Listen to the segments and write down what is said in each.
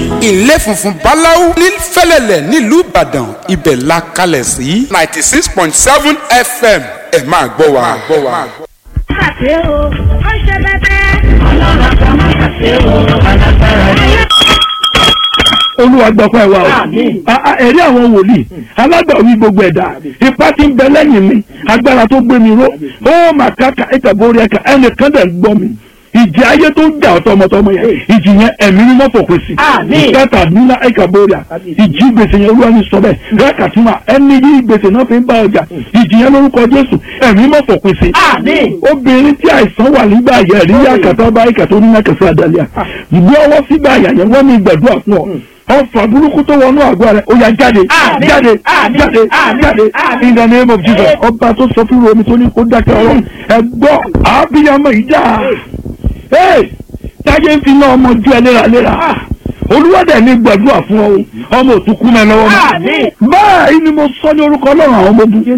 ilé funfun báláú ní fẹ́lẹ́lẹ̀ nílùú ìbàdàn ibẹ̀ la kalẹ̀ sí ninety six point seven fm ẹ máa gbọ́ wa. ṣàṣe o ó ṣe bẹ́bẹ́. ọlọ́run kan máa ṣàṣe o alágbára yẹn. olúwa gbọ́pọ̀ ẹ̀ wá o A- a- ẹ̀rí àwọn wòlíì alágbàwí gbogbo ẹ̀dá ipá tí ń bẹ lẹ́yìn mi agbára tó gbé mi ró ó mà káka ẹ̀ka borí ẹ̀ka ẹnìkan dẹ̀ ń gbọ́ mi ìjì ayé tó ń jà ọ̀tọ̀ ọmọtọmọ yẹn ìjì yẹn ẹ̀mí ni wọ́n fòpin sí ìkẹta nílá ẹ̀ka borí à ìjì gbèsè yẹn olúwa ní sọ bẹ́ẹ̀ rẹ́ẹ̀kà tí mà ẹni yí gbèsè náà fi ń bá ọjà ìjì yẹn lórúkọ jésù ẹ̀mí mọ̀ fòpin sí obìnrin tí àìsàn wà nígbà yẹn rí yá kàtà bá ìkàtà onímọ̀kẹsẹ̀ àdàlẹ́ à ìgbé ọwọ́ sígbà yà yẹn wọ́n ní gbẹ̀dúrà fún ọ ọfà burúkú tó wọnú àgọ́ rẹ̀ ó yá jáde jáde jáde jáde in the name of jesus ọba tó sọ fún romi tó ní kó dákẹ́ ọ̀rọ̀ ẹ̀gbọ́ àbíyamọ ìjà táyé ń fi náà ọmọ ju ẹ léraléra olúwàdà ní gbàdúrà fún ọ ọmọ òtúkú mẹ lọ́wọ́ mọ́ báyìí ni mo sọ ní orúkọ ọlọ́run àwọn ọmọ ogun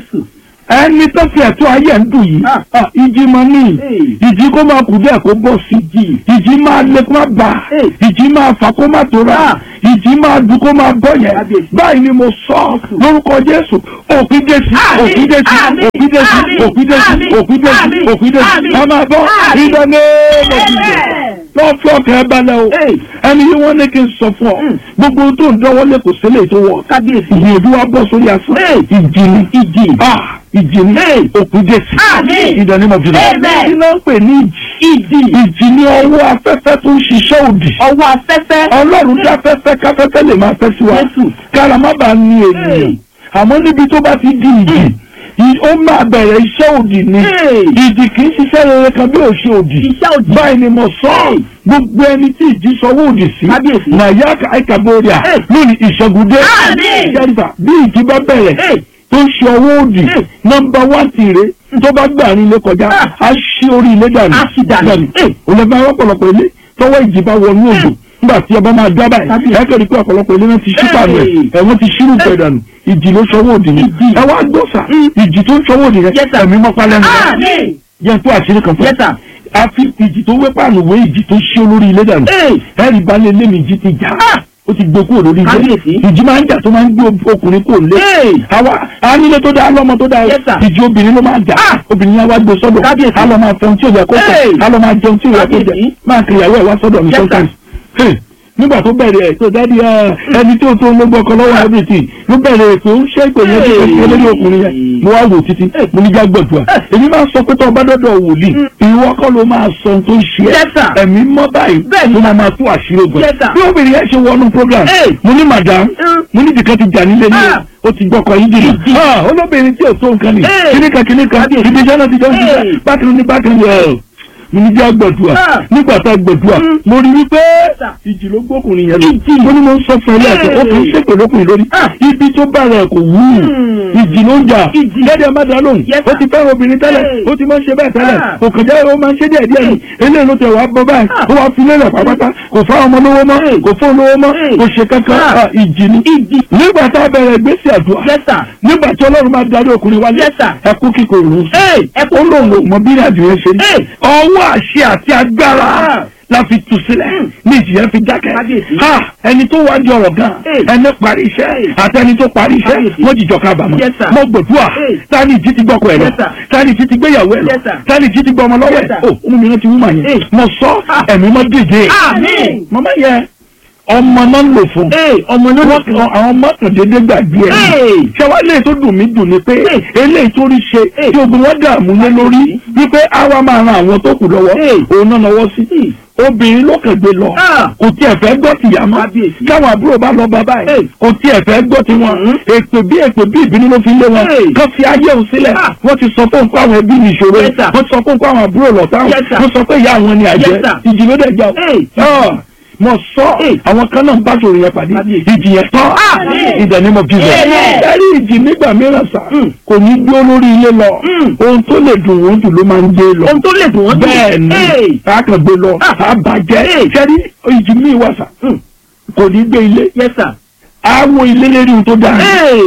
ẹni tó fi ẹ̀tọ́ ayé ń dùn yìí ah, ìjì máa ní ìjì kó máa kù díẹ̀ kó bọ̀ sí ìjì máa lé kó máa bà ìjì máa fà kó máa tóra ìjì máa dùn kó máa bọ̀ yẹn báyìí ni mo sọ lórúkọ jésù òkú jésù òkú jésù òkú jésù òkú jésù òkú jésù òkú jésù ẹ máa bọ́ ìdáná lọ́sibẹ̀ lọ́ọ́ fi ọkàn ẹ balẹ̀ o ẹni yìí wọ́n ní kí n sọ fún ọ gbogbo ohun tó ń dánwọ́ lé kò sílẹ̀ tó wọ̀ kábíyèsí ìyẹ̀dú wa bọ́ sórí asán ìjì ni ìjì ìjì ni òkú jésù ìdánimọ̀ jùlọ kí ló ń pè ní ìjì ìjì ni ọwọ́ afẹ́fẹ́ tó ń ṣiṣẹ́ òdì ọwọ́ afẹ́fẹ́. ọlọ́run dá fẹ́fẹ́ káfẹ́fẹ́ lè máa fẹ́ sí wa kára má bàa ní ènìyàn àmọ́ níbi tó bá ti di ìjì ì- ó máa bẹ̀rẹ̀ iṣẹ́ òdì ni ìjì kì í ṣiṣẹ́ rere kan bí ò ṣe òdì báyìí ni mo sọ ọ́ gbogbo ẹni tí ìjì sọwọ́ òdì sí nàyà àìkàbọ̀rìà lónìí ìṣẹ́gun dé jẹ́rìfà bí ìjì bá bẹ̀rẹ̀ tó ń ṣe ọwọ́ òdì nọmba wán tìrẹ tó bá gbà ní ilé kọjá á ṣí orí ilé dànù dànù olùfẹ́ àwọn ọ̀pọ̀lọpọ̀ ilé tọwọ́ ìjì bá wọnú odò nígbà tí ọba máa dábàá ẹ̀ ẹ́ kẹ́rì pé ọ̀pọ̀lọpọ̀ ilé náà ti ṣí pàánù ẹ̀ ẹ̀wọ̀n ti ṣírù pẹ̀ dànù ìjì ló ṣọwọ́ òdì ni ẹ wá gbọ́sà ìjì tó ń ṣọwọ́ òdì rẹ ẹ̀mí mọ́pá lẹ́nu rẹ yẹn tó àṣírí kan fún ẹ àfi ìjì tó wé pàánù wé ìjì tó ṣí olórí ilé dànù ẹ̀rì balẹ̀ lémi ìjì ti jà ó ti gbé kúrò lórí ilé ìjì máa ń jà tó máa ń gbé ọkùnrin kúrò lé àwa anílé tó dáa lọ́mọ tó dáa ìjì obìnrin ló máa jà obìnrin yẹn wá gbé sọ́dọ̀ á lọ máa fẹun tí ò yẹ kó fẹ́ á lọ máa jẹun tí ò yẹ kó jẹ máa kiri ìyàwó ẹ̀ wá sọ́dọ̀ mi sometimes Hey, nígbà tó bẹ̀rẹ̀ ẹ̀ tó dádì ẹni tó tó ló gbọ́kọ lọ́wọ́ everything ló bẹ̀rẹ̀ ètò ń ṣe ìpè yẹn tó ṣe lórí ọkùnrin yẹn mo wá wò títí mo ní jágbọ̀dùà èmi máa sọ pé tó ọba dọ́dọ̀ wòlíì ìwọ kọ́ ló máa sọ ohun tó ń ṣe ẹ́ ẹ̀mí mọ́ báyìí ló máa máa tú àṣírí ogun bí obìnrin yẹn ṣe wọnú program mo ní madam mo ní ìdìkan ti jà nílé ní o ti gbọ́kọ̀ yín jìnnà olóbìnrin tí ò tó nǹkan ni kíníkan kíníkan ibi iṣẹ́ náà ti jọ ń ṣiṣẹ́ bákan ní bákan ní ẹ̀ mo ní jẹ́ gbẹ̀dùà nígbà tá a gbẹ̀dùà mo rí wípé ìjì ló gbókùnrin yẹn lọ mo ní mo ń sọ fún ẹ lẹ́ẹ̀kan ó kì í ṣèpè lókùnrin lórí ibi tó bá rẹ̀ kò wú ìjì ló ń jà lẹ́dẹ̀ má dá lóhùn ó ti fẹ́ràn obìnrin tẹ́lẹ̀ ó ti máa ń ṣe bẹ́ẹ̀ tẹ́lẹ̀ kò kàn jẹ́ ó máa ń ṣe díẹ̀ díẹ̀ ni eléyìí ló tẹ̀ wá bọ́ báyìí ó wá fi lélẹ̀ pátápátá kò fá ọmọ lówó mọ́ kò fún lówó mọ́ kò ṣe kankan ah, ìjì ni nígbà tá a bẹ̀rẹ̀ ìgbésí àdúrà nígbà tí ọlọ́run máa darí ọkùnrin wálé ẹkú kíkorò ó lòun ò mọ bí ìrìnàjò yẹn ṣe rí ọwọ́ àṣẹ àti agbára la fi tu sílẹ̀ ní ìjìyà fi dákẹ́ ha ẹni tó wá di ọ̀rọ̀ gan ẹni parí iṣẹ́ àti ẹni tó parí iṣẹ́ wọ́n jìjọ kábàámọ̀ mo gbòdúà tani ìjì ti gbọ́kọ̀ ẹ̀ lọ tani ìjì ti gbéyàwó ẹ̀ lọ tani ìjì ti gbọ́ ọmọ lọ́wọ́ ẹ̀ o ọmọ mi rántí wúmà yẹn mo sọ ẹ̀mí mọ́ dèjé mọ́mọ́ yẹn ọmọ náà ń lò fún ọmọ náà wọ́n kan àwọn mọ́tòdédé gbàgbé ẹ̀ ṣé wàá lè tó dùn mí dùn ni pé eléyìí tó rí ṣe tí ogun wọn dààmú lé lórí wípé àwa máa ran àwọn tó kù lọ́wọ́ òun náà lọ́wọ́ sí obìnrin ló kẹgbẹ lọ kò tiẹ̀ fẹ́ gbọ́ tìyá mọ́ káwọn àbúrò bá lọ bàbá ẹ̀ kò tiẹ̀ fẹ́ gbọ́ tiwọn èpè bí èpè bí ìbínú ló fi lé wọn kán fi ayé òun sílẹ̀ wọ́n ti sọ fún nǹkan àwọn ẹbí ní ìṣòro wọ́n ti sọ fún nǹkan àwọn àbúrò lọ́tà wọ́n sọ pé ìyá àwọn ni àjẹ́ ìjì ló dẹ̀ jà ọ́ mo sọ àwọn kan náà ń bá sòrò yẹn pàdé ìjì yẹn tán ìdẹ̀ ni mo fi bẹ̀. ẹ̀rí ìjì nígbà mìíràn sà kò ní gbé olórí ilé lọ ohun tó lè dùn wọ́n jù ló máa ń gbé lọ. ohun tó lè dùn wọ́n jù bẹ́ẹ̀ ni a kàn gbé lọ a bàjẹ́ ṣẹ́rí ìjì míì wà sà kò ní gbé ilé àwọ̀ ilé lérí ohun tó dáa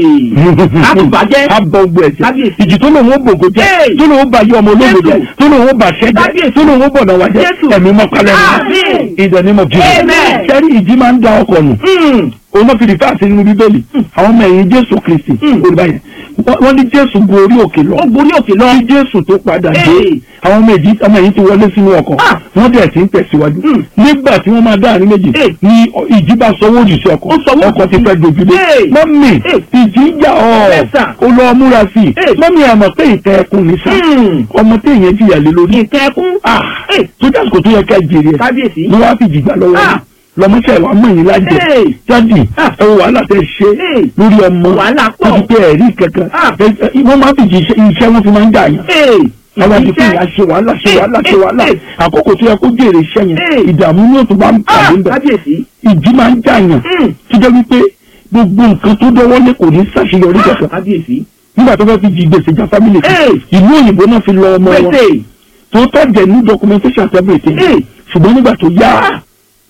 àtùbàjẹ́. abọ́ gbọ́ ẹ̀jẹ̀ Kábíyèsí. ìjì tó lòun ó bògò jẹ́ Hey. tó lòun ó bá yọ ọmọ ológo Jésù. jẹ́ tó lòun ó bá ṣẹ́ jẹ́ Kábíyèsí. tó lòun ó bọ̀dọ̀ wá jẹ́ Jésù. ẹ̀mí mọ́kálẹ́ Àmín. ìdẹ̀ni mọ̀ jù Amen. sẹ́rí ìjì máa ń da ọkọ̀ nù òun náà fi rí fáàsì nínú bíbélì àwọn ọmọ ẹ̀yìn jésù kristi Mm. olùbá yẹn Wọ́n- wọ́n ní jésù gun orí òkè lọ ó borí òkè lọ. kí jésù tó padà dé Hey. àwọn ọmọ èjì ọmọ ẹ̀yìn ti wọlé sínú ọkọ̀ Ah. wọ́n dẹ̀ ti ń tẹ̀síwájú Mm. nígbà tí wọ́n máa dá àárín méjì Hey. ni ìjì bá sọwọ́ òdì sí ọkọ̀ Ó sọwọ́ ọkọ̀ òdì ti sí. fẹ́ dojúdé Hey. mọ́mì Hey. ìjì ń jà ọ́ Yes, sir. ó lọ múra sí i Hey. mọ́mì ẹ̀ mọ̀ pé ìtẹ́ ẹkùn ní sá Mm. ọmọ téèyàn jìyà lé lórí nǹkan ẹkún. ah Hey. sójà kò tó yẹ ká jèrè ẹ̀ kábíyèsí. ni wọ́n á fi jìgbà lọ́wọ́ Ah. yìí lọmọṣẹ́ wa mọ̀ yín lájẹ Hey. jáde Ah. ẹ wo wàhálà tẹ ṣe Hey. lórí ọmọ Wàhálà pọ̀. láti pé ẹ̀rí kankan Ah. Ẹ- ẹ- wọ́n máa fi jí iṣẹ́ iṣẹ́ wọn fi máa ń dà yàn àwọn àti fún ìyá ṣe wàhálà ṣe wàhálà ṣe wàhálà Hey. àkókò tó yẹ kó jèrè iṣẹ́ yẹn Hey. ìdààmú ní òtún bá ń pàdé ń bẹ̀ kábíyèsí. ìjì máa ń dà yàn Mm. tó jẹ́ wípé gbogbo nǹkan tó dọ́wọ́ lé kò ní ṣàṣeyọrí kankan kábíyèsí. nígbà tó fẹ́ fi jí gbèsè já fámìlì kan Hey. ìlú òyìnbó náà fi lọ ọmọ wọn pèsè. tó tọ́ jẹ́ ní documentation and everything Hey. ṣùgbọ́n nígbà tó yá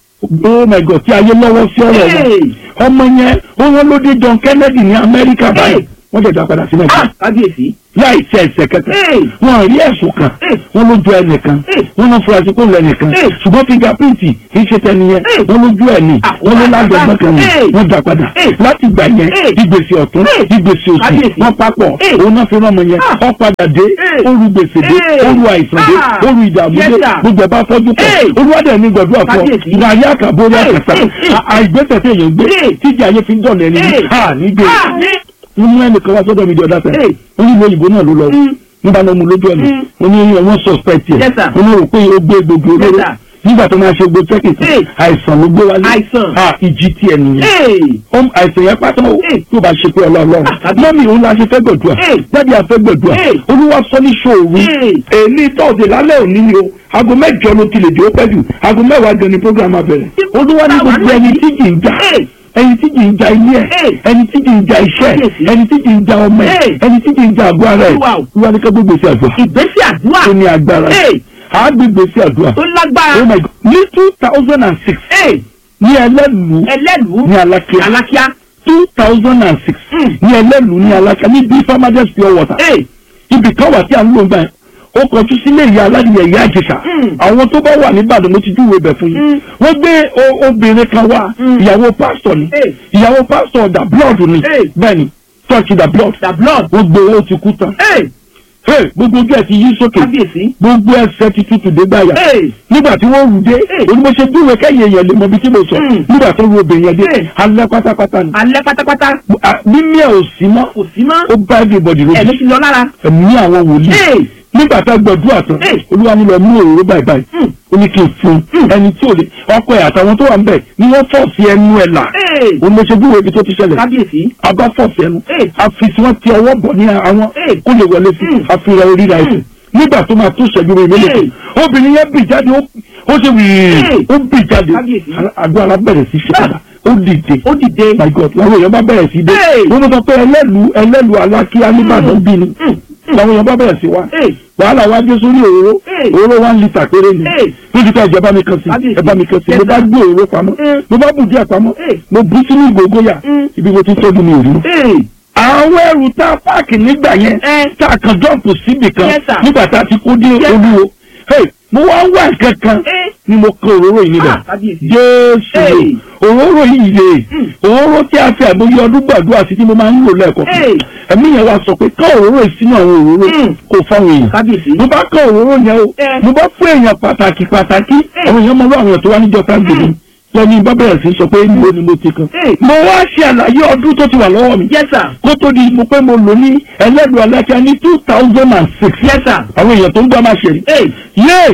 oh my god tí ayé lọ́wọ́ sí ọ̀rọ̀ wọn Hey. ọmọ yẹn ó wọ́n ló dé John Kennedy ní Amẹ́ríkà báyìí Hey. wọ́n jẹ̀dá padà sí Nàìjíríà kábíyèsí. láì ṣe ẹsẹ̀ kẹta Hey. wọn rí ẹ̀sùn kan Hey. wọn lójú ẹnìkan Hey. wọn lọ furasí kó lẹ́nìkan Hey. ṣùgbọ́n fingerprint kì í ṣe tẹni yẹn Hey. wọn lójú ẹ̀ ní Ah, wọn ló wọ́n lágbẹ̀gbọ́n kan ní Hey. wọn dá padà Hey. láti gbà yẹn Hey. ìgbésẹ̀ ọ̀tún Hey. ìgbésẹ̀ òsì Kábíyèsí. wọn papọ̀ Hey. òun náà fi rán ọmọ yẹn Ah. ó padà dé Hey. ó ru gbèsè dé Hey. ó ru àìsàn dé Ah. ó ru ìdààmú Yes, dé sir. gbogbo ẹ̀ bá fọ́jú pọ̀ Hey. olúwadẹ̀ ní gbọ̀dọ̀ àpọ̀ Kábíyèsí. ìgbà ayé àkàbọ̀ orí Hey. àkàtà Hey. Hey. àìgbésẹ̀ tí èèyàn gbé Hey. tíjà ayé fi ń dọ̀lẹ́ ni Hey. ha nígbè Ah, ní. wọ́n mú ẹnìkan wá sọ́dọ̀ mi di ọ̀dà sẹ́yìn Hey. wọ́n ní ìlú òyìnbó náà ló lọ Mm. nígbà náà mo lójú ọ̀nà Mm. wọ́n ní wọ́n suspect yẹ Yes, sir. wọ́n ní rò pé ó gbé gbogbo Yes, olóró sir. nígbà tó máa ṣe gbogbo checking tán Hey. àìsàn ló gbé wálé Àìsàn. ha ìjì tiẹ̀ nìyẹn Hey. Ó- àìsàn yẹn pátá o Hey. tó bá ṣe pé ọlọ́ọ̀lọ́run Ah, tàbí- mọ́mí òun la ṣe fẹ́ gbọ̀dúà Hey. jáde àfẹ́ gbọ̀dúà Hey. olúwa sọ ní ṣòru Hey. èmi tọ́ọ̀dẹ̀ lálẹ́ òní ni o aago mẹ́jọ ló ti lè dé ó pẹ́ jù aago mẹ́wàá gan ni program abẹ̀rẹ̀ olúwa ní gbogbo ẹni tí kì í jà Hey. ẹni tí kì í ja ilé ẹ Hey. ẹni tí kì í ja iṣẹ́ Kábíyèsí. ẹni tí kì í ja ọmọ ẹ Hey. ẹni tí kì í ja àgọ́ ara ẹ Olúwa o. olúwa ní ká gbogbo sí àdúrà ìgbésí àdúrà. tó ní agbára Hey. àá gbogbo sí àdúrà tó oh lágbára. my god ní two thousand and six Hey. ní ẹlẹ́nu ẹlẹ́lùú. ní alákíá alákíá. two thousand and six Mm. ní ẹlẹ́nu ní alákíá ní bí farmers pure water Hey. ibì kan wà tí à ń lò ń gbà yẹn ó kọjú sílé ìyá aládìyẹ ìyá àjèṣà Mm. àwọn tó bá wà níbàdàn mo ti júwèé bẹ̀ fún yín Mm. wọ́n gbé o- obìnrin kan wá Mm. ìyàwó pásítọ̀ ni Hey. ìyàwó pásítọ̀ da blood ni Hey. bẹ́ẹ̀ ni church da blood the blood. wọ́n gbé owó ti kú tán Hey. Hey, gbogbo ojú ẹ̀ ti yí sókè kábíyèsí. gbogbo ẹsẹ̀ ti tutù dé gbàyà Hey. nígbà tí wọ́n rù dé Hey. onímọ̀ṣẹ́ dúró kẹ́yìn èèyàn lè mọ ibi tí mo sọ Mm. nígbà tó ru obìnrin yẹn dé Hey. alẹ́ pátápátá ni alẹ́ pátápátá. Ah, mímí ẹ̀ ò sí mọ́ kò sí mọ́. ó bá everybody lójú ẹ̀mí ti lọ lára. ẹ̀mí àwọn wòlíì Hey. nígbà tá a gbàdúrà tán Hey. olúwa ní lọ mú òróró báyìí báyìí Mm. ó ní kí n fún un Mm. ẹni tí ò lè ọkọ ẹ̀ àtàwọn tó wà ń bẹ̀ ni wọ́n fọ̀ọ̀sì ẹnu ẹ̀ là Hey. òun ló ṣe bí wo ibi tó ti ṣẹlẹ̀ kábíyèsí. abá fọ̀ọ̀sì ẹnu Hey. àfìsí wọn ti ọwọ́ bọ̀ ní àwọn Hey. kó lè wọlé sí Mm. àfihàn oríra ẹ̀sìn Mm. nígbà tó máa tó ṣẹ́jú rẹ̀ mélòó Hey. obìnrin yẹn bì jáde ó ó ṣe wìrì Hey. ó bì jáde Kábíyèsí. àgọ́ ara bẹ̀rẹ̀ sí ṣe padà ó dìde ó dìde. my god làwọn èèyàn bá bẹ̀rẹ̀ sí dé Hey. wọ́n mọ̀ sọ pé ẹlẹ́lu ẹlẹ́lu alákíá nìbàdàn bí ni Mm. làwọn èèyàn bá bẹ̀rẹ̀ sí wá Hey. wàhálà wá dé sórí òróró Hey. òróró one litre péré ni Hey. ní ti ká ìjọba mi kan sí Kábíyèsí. ẹ̀bá mi kan sí Yes, mo bá sir. gbé òróró pamọ́ Mm. mo bá bù díẹ̀ pamọ́ Hey. mo bú sínú ìgògóyà Mm. ibi mo ti tọ́jú mi ò rí. Hey. àwọn ẹrù tá a páàkì nígbà yẹn Eh. tá a kan jọ́ǹpù síbì kan Yes, sir. nígbà tá a ti kó dé Yes, olúwo Hey, mo wá ń wá nǹkan kan Eh. ni mo kan òróró yìí níbẹ̀ Ah, kábíyèsí. jésù Hey. òróró yìí lè Mm. òróró tí a fi àmúyẹ ọdún gbàdúrà sí tí mo máa ń lò lẹ́ẹ̀kọ́ Hey. ẹ̀mí yẹn wá sọ pé ká òróró yìí sínú àwọn òróró Mm. kò fáwọn èèyàn kábíyèsí. mo bá kọ òróró yẹn o Eh. mo bá fún èèyàn pàtàkì pàtàkì Eh. àwọn èèyàn mọ lọ àwọn èèyàn tó wá níjọ tágbèlè Mm. lẹ́ni bá bẹ̀rẹ̀ sí sọ pé níbo ni mo ti kan. Eh. mo wá ṣe àlàyé ọdún tó ti wà lọ́wọ́ mi yes sir. kó tó di mo pé mo lò ní ẹlẹ́dùn alákíá ní two thousand and six yes sir. àwọn èèyàn tó ń gbọ́ máa ṣe rí. Hey. yé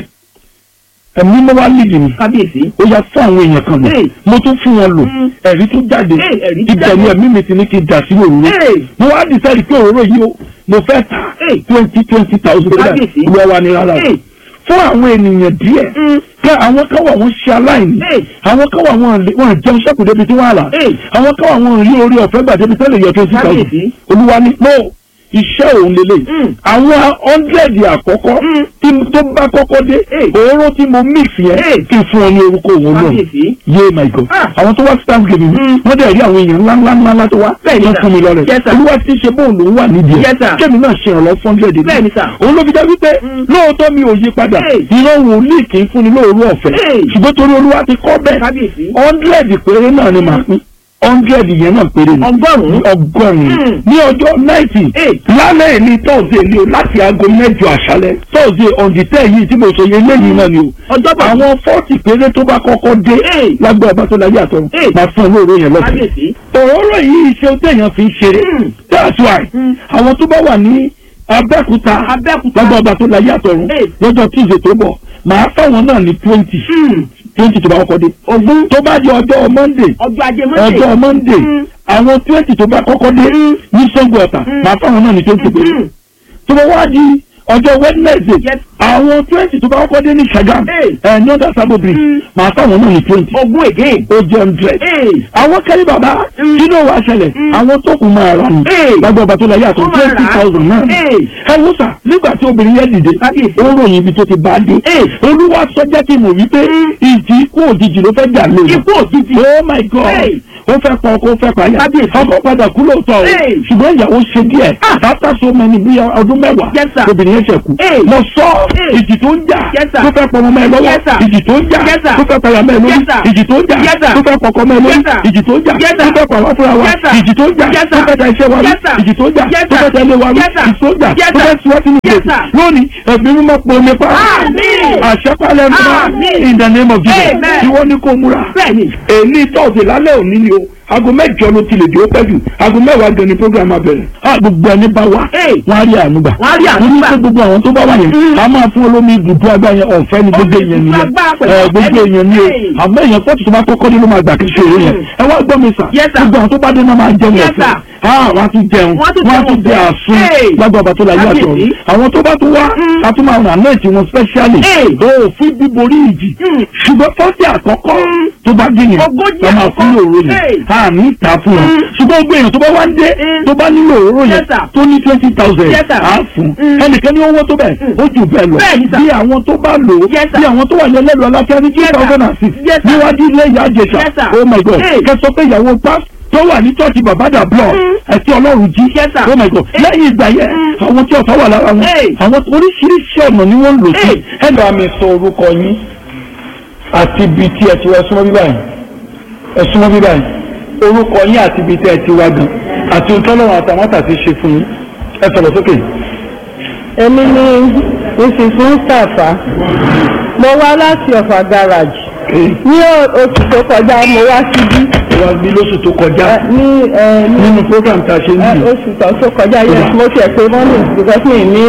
ẹ̀mí mo wá lídìí mi kábíyèsí. ó yá fún àwọn èèyàn kan lò Hey. mo tún fún wọn lò Mm. ẹ̀rí tó jáde Hey, ẹ̀rí tó ibẹ̀ jáde. ni ẹ̀mí mi ti ní kí n dà sí òróró Hey. mo wá decide pé òróró yìí o mo fẹ́ ta Hey. twenty twenty thousand Kábíyèsí. lọ́wọ́ wa ni rárá o Hey. fún àwọn ènìyàn díẹ̀ Mm. pé àwọn kan wà wọ́n ṣe aláìní Hey. àwọn kan wà wọ́n lè- wọ́n jẹun sẹ́kù débi tí wọ́n á rà Hey. àwọn kan wà wọ́n rí orí ọ̀fẹ́ gbà débi tẹ́lẹ̀ yọ twenty thousand Kábíyèsí. olúwa ni no iṣẹ́ òun lélẹ̀ Mm. àwọn hundred àkọ́kọ́ Mm. tí mo- tó bá kọ́kọ́ dé Hey. òróró tí mo mix yẹn Hey. kí n fún ọ ní orúkọ òun náà kábíyèsí. yé my god Ah. àwọn tó wá sí thanksgiving Mm. wọ́n dẹ̀ rí àwọn èèyàn ńlá ńlá ńlá ńlá tó wá Bẹ́ẹ̀ni, wọ́n sir. fún mi lọ rẹ̀ Yes, sir. olúwa ti ṣe bóun lòún wà nídìí Yes, sir. kémi náà ṣe ìrànlọ́ fún hundred Bẹ́ẹ̀ni, sir. òun ló fi jẹ́ wípé Mm. lóòótọ́ mi ò yí padà Hey. ìran wòlíì kì í fúnni lóòrú ọ̀fẹ́ Hey. ṣùgbọ́n torí olúwa ti kọ́ bẹ́ẹ̀ kábíyèsí. hundred péré náà ni màá pín hundred yẹn náà péré ni ọgọ́rùn-ún. ọgọ́rùn-ún Mm. ní ọjọ́ ninety Hey. lálẹ́ ní tọ́sídẹ̀ẹ́ ni o láti aago mẹ́jọ àṣálẹ́ tọ́sídẹ̀ẹ́ on the ten yìí tí mo sọ yẹn lẹ́yìn náà ni o ọjọ́bọ̀. àwọn fọ́ọ̀tì péré tó bá kọ́kọ́ dé Hey. lágbára bá tó láyé àtọ̀run Hey. máa fún olóòrò yẹn lọ́sẹ̀. kábíyèsí. òróró yìí ṣe téèyàn fi ń ṣeré Mm. that's why Mm. àwọn tó bá wà ní abẹ́òkúta Abẹ́òkúta. lágbára bá tó láyé àtọ̀run Hey. lọ́jọ́ tíìzé tó bọ̀ màá fáwọn náà ní twenty Mm. twenty tó bá kọ́kọ́ dé ogún. tó bá di ọjọ́ monday ọjọ́ ajé mọ́tò. ọjọ́ monday Mm. àwọn twenty tó bá kọ́kọ́ dé Mm. ní sango ọ̀tà Mm. màá fáwọn náà ní twenty péré Mm. tó bá wá di ọjọ́ wednesday Yes. àwọn twenty tó bá kọ́kọ́ dé ní sagam Hey. ẹ̀ ní ọ̀dà sábò bridge Mm. màá fáwọn náà ní twenty ogún again. ó jẹ́ hundred Hey. àwọn kẹ́lí bàbá Mm. kí ló wàá ṣẹlẹ̀ Mm. àwọn tó kù máa rà ní Hey. lágbó ọba tó la yàtọ̀ Wọ́n máa rà á. twenty thousand náà Hey. ẹ wò sà nígbà tí obìnrin yẹn dìde Kábíyèsí. ó ròyìn ibi tó ti bá a dé Hey. olúwa sọ jẹ́ kí n mọ̀ wípé Mm. ìjì ikú òjijì ló fẹ́ jà lóyún ikú òjijì. oh my god Hey. ó fẹ́ pọ̀ ọkọ ó fẹ́ pààyà Kábíyèsí. ọkọ padà kú lóòótọ́ o Hey. ṣùgbọ́n ìyàwó ṣe díẹ̀ Ah. after so many bí ọdún mẹ́wàá Yes, sir. obìnrin yẹn ṣe kú Hey. mo sọ Hey. ìjì tó ń jà Yes, sir. tó fẹ́ pọ̀ ọmọ mẹ́ lọ́wọ́ Yes, sir. ìjì tó ń jà Yes, sir. tó fẹ́ pààyà mẹ́ lórí Yes, sir. ìjì tó ń jà Yes, sir. tó fẹ́ pọ̀kọ́ mẹ́ lórí Yes, sir. ìjì tó ń jà Yes, tó sir. fẹ́ pàwọ́ fúnra wa Yes, sir. ìjì tó ń jà Yes, tó sir. fẹ́ ta iṣẹ́ wa rí Yes, sir. ìjì tó ń jà Yes, tó sir. fẹ́ ta ilé wa rí Yes, sir. ìjì tó ń jà Yes, tó sir. fẹ́ tiwọ́ sínú Yes, ìgbèkùn sir. lónìí ẹ̀mí mímọ́ pọ̀ nípa Àmín. àṣẹpálẹ̀ mímọ́ Àmín. in the name of Jesus Amen. ìwọ ni kò múra bẹ́ẹ̀ni. èyí tọ́sí lálẹ́ òní ni o aago mẹ́jọ ló ti lè dé ó pẹ́ jù aago mẹ́wàá gan ni program abẹ̀rẹ̀ a gbogbo ẹni bá wá Hey. wọ́n á rí àánú gbà Wọ́n á rí àánú Mo ní gbà. pé gbogbo àwọn tó bá wà yẹn Mm. a máa fún olómi ibùdó agbá yẹn ọ̀fẹ́ ni gbogbo Omi èèyàn ibùdó nìyẹn agbára pẹ̀lú ẹ gbogbo ọ̀fẹ́ ni. èèyàn ni o Hey. àmọ́ èèyàn pọ́ọ̀tù tó bá kọ́kọ́ dé ló máa gbà kí ṣe èrè yẹn Mm. ẹ wá gbọ́ mi sà Yes, sir. gbogbo àwọn tó bá dé náà máa jẹun Yes, ọ̀fẹ́ sir. ah wọ́n á tún jẹun Wọ́n á tún wọ́n á jẹun tún jẹ ọ̀fẹ́. àsun Hey. lágbó ọba tó la yé àtọ̀ Kábíyèsí. àwọn tó bá tún wá Mm. a tún máa ràn àmẹ́ẹ̀tì wọn specially Hey. o fún bíborí ìjì Mm. ṣùgbọ́n fọ́ọ̀tì àkọ́kọ́ Mm. tó bá dé yẹn Ogójì wọ́n máa fún àkọ́kọ́. òróró Hey. yẹn a ní ìta fún wọn Mm. ṣùgbọ́n gbogbo èèyàn tó bá wá ń dé Mm. tó bá nílò òróró yẹn Yes, sir. tó ní twenty thousand Yes, sir. á fún Mm. ẹnìkan ní owó tó bẹ̀ ó jù bẹ́ẹ̀ lọ Bẹ́ẹ̀ni, sir. bí àwọn tó bá lò ó Yes, sir. bí àwọn tó wà ní ẹlẹ́lu aláfíà ní two Yes, sir. thousand and six Yes, sir. níwájú ilé ìyá àjẹsà Yes, sir. oh my god Hey. kẹsọ pé ìyàwó pa tó wà ní church babada block Mm. ẹtí ọlọ́run jí Yes, sir. oh my god Hey. lẹ́yìn ìgbà yẹn Mm. àwọn tí ọ̀tá wà lára wọn Hey. àwọn oríṣiríṣi ọ̀nà ni wọ́n ń lò sí Hey. ẹnì àmì sọ orúkọ yín àti ibi tí ẹ ti wá súnmọ́ bíbá yìí ẹ súnmọ́ bíbá yìí orúkọ yín àti ibi tí ẹ ti wá gan àti ohun tọ́lọ́run àtàwọn àtàtì ṣe fún yín ẹ sọ̀rọ̀ sókè. èmi ni mrs mustapha mo wá láti ọ̀fà garage ní o- oṣù tó kọjá mo wá síbí wá bí lóṣù tó kọjá ẹ, ní ẹ, ní nínú program tá a ṣe ń ẹ, bì oṣù tó tó kọjá yes mo tiẹ̀ pé mọ́mì because mi ní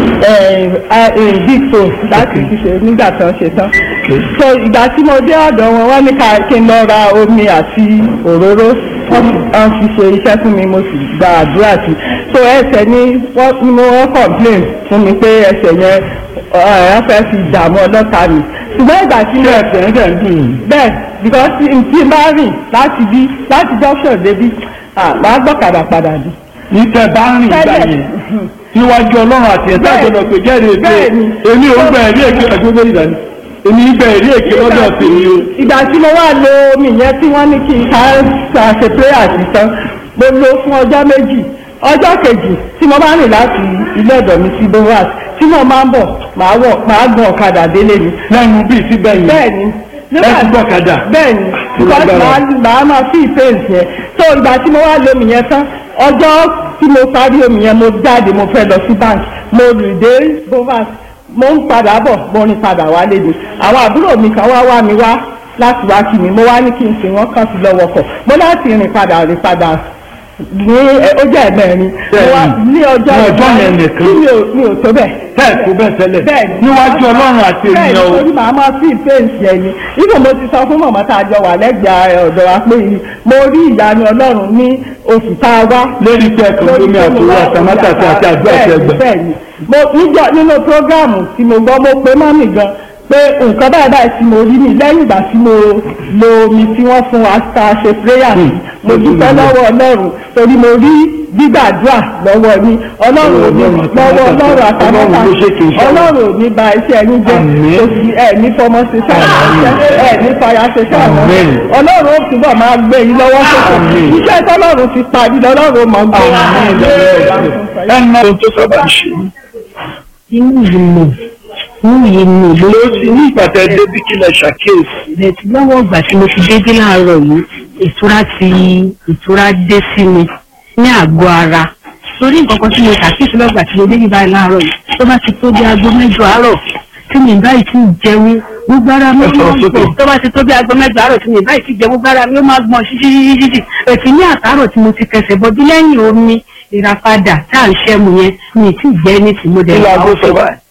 ẹ, ẹ, big phone láti fi ṣe nígbà tó ń ṣe tán so ìgbà tí mo dé ọ̀dọ̀ wọn wọ́n ní ká kí n lọ ra omi àti òróró wọ́n wọ́n fi ṣe iṣẹ́ fún mi mo sì gba àdúrà sí so ẹsẹ̀ ni wọ́n ni mo wọ́n complain fún mi pé ẹsẹ̀ yẹn ẹ̀ fẹ́ fi dààmú ọlọ́ta mi ṣùgbọ́n ìgbà tí mo ẹ̀sẹ̀ ń tẹ̀ ń dùn yín. bẹ́ẹ̀ because tí tí n bá rìn láti bí láti junction débi ah, màá gbọ́kadà padà dé. ní tẹ bá ń rìn ìgbà Tẹ́lẹ̀. yẹn níwájú ọlọ́run àti ẹ̀ta Bẹ́ẹ̀. àjọyọ̀ pé jẹ́rìí èké Bẹ́ẹ̀ni. èmi ò ń gbà ẹ̀rí èké ẹ̀gbọ́n bẹ́ẹ̀ ìdáni èmi ń gbà ẹ̀rí èké lọ́dọ̀ tèmi o. ìgbà tí mo wá lo omi yẹn tí wọ́n ní kí n ká ká ṣe prayer sí tán mo lo fún ọjọ́ méjì ọjọ́ kejì tí mo bá rìn láti ilé ọ̀dọ̀ mi sí boras tí mo máa ń bọ̀ màá wọ̀ màá gun ọ̀kadà délé mi. lẹ́nu bíi síbẹ̀ yìí bẹ́ẹ̀ni ẹ ti gbọ́kadà. bẹ́ẹ̀ni because lágbára. màá màá máa fi ìfẹ́ǹsì yẹn so ìgbà tí mo wá lo omi yẹn tán ọjọ́ tí mo parí omi yẹn mo jáde mo fẹ́ lọ sí bank mo rìn dé bovas mo ń padà bọ̀ mo rìn padà wálé ni àwọn àbúrò mi kan wá wá mi wá láti wá kí mi mo wá ní kí n sìn wọ́n kàn sí lọ́wọ́ kọ̀ mo láti rìn padà rìn padà ní ẹ, ó jẹ́ ẹ̀mẹ́rin mo wá ní ọjọ́ Ní ọjọ́ yẹn nìkan. tí mi ò mi ò tó bẹ́ẹ̀ bẹ́ẹ̀ tó bẹ́ẹ̀ tẹ́lẹ̀ bẹ́ẹ̀ni níwájú ọlọ́run àti ènìyàn o. bẹ́ẹ̀ni torí màá máa fi ìfẹ́ǹsì ẹni ibò mo ti sọ fún mọ̀mọ́ tá a jọ wà lẹ́gbẹ̀ẹ́ ọ̀dọ̀ wa pé mo rí ìyanu ọlọ́run ní oṣù tá a wá lórí pé ẹ̀kọ́ lómi àtòwò àtàmátàsí àti àdúrà bẹ́ẹ̀ni ẹ̀gbẹ́. bẹ́ẹ̀ni mo níjọ nínú prógráàmù tí mo gbọ́ mo pé mọ́mì gan pé nǹkan báyìí báyìí tí mo rí mi lẹ́yìn ìgbà tí mo lo omi tí wọ́n fún wa ta ṣe prayer sí mo dúpẹ́ lọ́wọ́ ọlọ́run torí mo rí gbígbàdúrà lọ́wọ́ ní ọlọ́run ò ní lọ́wọ́ ọlọ́run àtàmọ́ta ọlọ́run ò ní ba iṣẹ́ ẹni jẹ́ kò sí ẹ̀ ní fọmọ ṣe sáà ẹ̀ ní fara ṣe sáà ọlọ́run ó túbọ̀ máa gbé yín lọ́wọ́ sókè iṣẹ́ tọ́lọ́run ti parí lọ́lọ́run mọ̀ ń gbé ẹnu ohun tó sábà ń ṣe inú yìí mọ̀ inú yìí mọ̀ ló ló ti ní ìpàtẹ débi kílẹ̀ ṣàkíyèsí bẹ̀tì lọ́wọ́ ìgbà tí mo ti dédé láàárọ̀ yìí ìtura ti ìtura dé sí mi ní àgọ́ ara torí nǹkan kan tí mo ṣàkíyèsí lọ́gbà tí mo dédé báyìí láàárọ̀ yìí tó bá ti tó bí aago mẹ́jọ àárọ̀ tí mi báyìí ti jẹun gbogbo ara mi Ẹ sọ̀rọ̀ ó máa ń sókè. gbọ̀n tó bá ti tó bí aago mẹ́jọ àárọ̀ tí mi báyìí ti jẹ gbogbo ara mi ó máa gbọ̀n ṣíṣíṣíṣíṣí ètí ní àtàárọ̀ tí mo ti kẹsẹ̀ bọ́ bí lẹ́yìn omi ìràpadà tá à ń ṣẹ́mu yẹn mi ì tí ì jẹ́ ní tìmọ́dẹ̀ kí laago sọ báyìí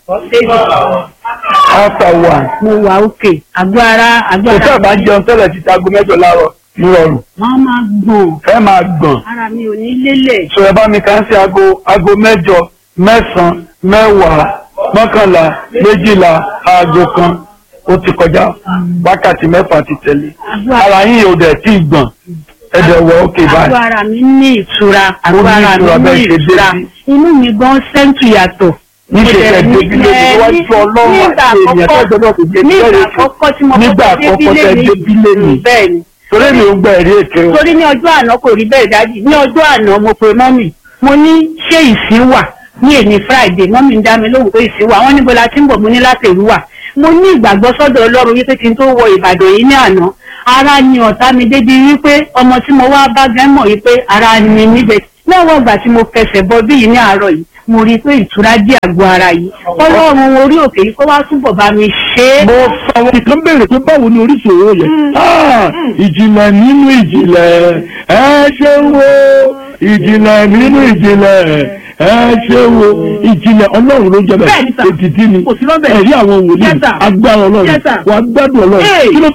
after one mo wà òkè àgọ́ ara àgọ́ kò ara sábà jẹun tẹ́lẹ̀ ti aago mẹ́jọ láàárọ̀ nírọ̀rùn wọ́n máa gbọ̀n ẹ máa gbọ̀n ara mi ò ní lélẹ̀. sọ ẹ bá mi kàn sí aago aago mẹ́jọ mẹ́sàn-án mẹ́wàá mọ́kànlá méjìlá aago kan ó ti kọjá wákàtí mẹ́fà ti tẹ̀lé ara yín ò dẹ̀ tí ì gbọ̀n ẹ dẹ̀ wọ òkè àgọ́ báyìí ara mi ní ìtura àgọ́ ní ara ìtura mi bẹ́ẹ̀ ní ṣe dé ìtura sí. inú mi gan sẹ́ńtù yàtọ̀. níṣẹ́ Mo dẹ̀ ẹ ní- débi lé ẹ, níwájú ní- ọlọ́run nígbà àti ènìyàn àkọ́kọ́- tó gbọdọ̀ fi gbé nígbà bẹ́ẹ̀ àkọ́kọ́ tí mo nígbà kọ́kọ́ àkọ́kọ́ tẹ débí débi lé lé ní mi bẹ́ẹ̀ ni torí mi ò gbà ẹ̀rí èké o torí ní ọjọ́ àná kò rí bẹ́ẹ̀ dájú ní ọjọ́ àná mo pe mọ́mì mo ní ṣé ìsín wà ní èní friday mọ́mì ń dá mi lóhùn pé ìsín wà wọ́n níbo la ti ń bọ̀ mo ní láti ìlú wà mo ní ìgbàgbọ́ sọ́dọ̀ ọlọ́run wípé kí n tó wọ ìbàdàn yìí ní àná ara ni ọ̀tá mi débi wípé ọmọ tí mo wá bá gẹ́ mọ̀ wípé ara ni níbẹ̀ lọ́wọ́ ìgbà tí mo fẹsẹ̀ bọ bí yìí ní àárọ̀ yìí mo rí i pé ìtura dí àgọ́ ara yìí ọlọ́run orí òkè yìí kó wá túbọ̀ bá mi ṣe é. mo sọ wọn. ìkan béèrè pé báwo ni oríṣi òwò yẹn. Ah, ìjìnlẹ̀ nínú ìjìnlẹ̀ ẹ ṣe wo ìjìnlẹ̀ nínú ìjìnlẹ̀ ẹ ṣe wo ìjìnlẹ̀ ọlọ́run ló jẹ́ Bẹ́ẹ̀ni sà. bẹ́ẹ̀ ètìtì ni Kò sí lọ́bẹ̀. ẹ̀rí àwọn wòlíì Yes, sir. agbára ọlọ́run Yes, sir. wà á gbádùn ọlọ́run Hey. kí ló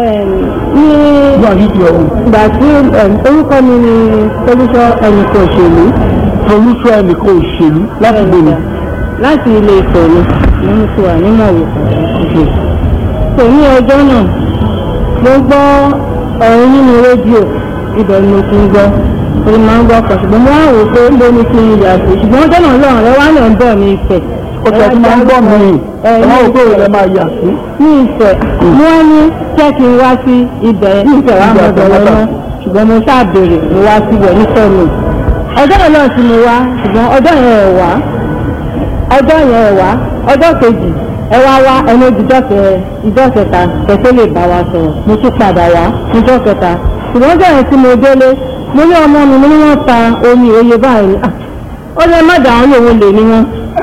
ní wà nídìí ọ̀hún. ìgbà tí orúkọ mi ni olùsọ ẹnìkan òṣèlú olùsọ ẹnìkan òṣèlú láti gbòòrò. láti ilé ìfẹ́ mi ni mo ti wà nínú ọ̀wọ̀ kò ní ọjọ́ náà mo gbọ́ ọ̀rọ̀ nínú rédíò ibẹ̀ ni mo ti ń gbọ́ orí máa ń gbọ́ ọkọ̀ ṣùgbọ́n mo wá wò ó pé ń bó ni kí n yà sí ṣùgbọ́n ọjọ́ náà lọ́rùn rẹ wá náà ń bọ̀ ní ìfẹ́ ó tẹ̀ tí máa ń gbọ́ mi ẹ ẹ̀ wọ́n ò pé òun ẹ̀ máa yà sí. ní ìfẹ́ wọ́n ní jẹ́ kí n wá sí ibẹ̀ ní ìfẹ́ wa mọ̀ ọ̀dọ̀ lọ́nà ṣùgbọ́n mo ṣáà béèrè mo wá síbẹ̀ nífẹ̀ẹ́ mi ọjọ́ yẹn náà tí mo wá ṣùgbọ́n ọjọ́ yẹn ẹ̀ wá ọjọ́ yẹn ẹ̀ wá ọjọ́ kejì ẹ wá wá ẹni ìjọ kẹ ìjọ kẹta kẹtẹ lè bá wa sọ̀rọ̀ mo tún padà wá ìjọ kẹta ṣùgbọ́n ọjọ́ yẹn tí mo délé mo ní ọmọ mi mo ní wọ́n ta omi òye báyìí Ah, ó lè má dà án lòun lè ní wọn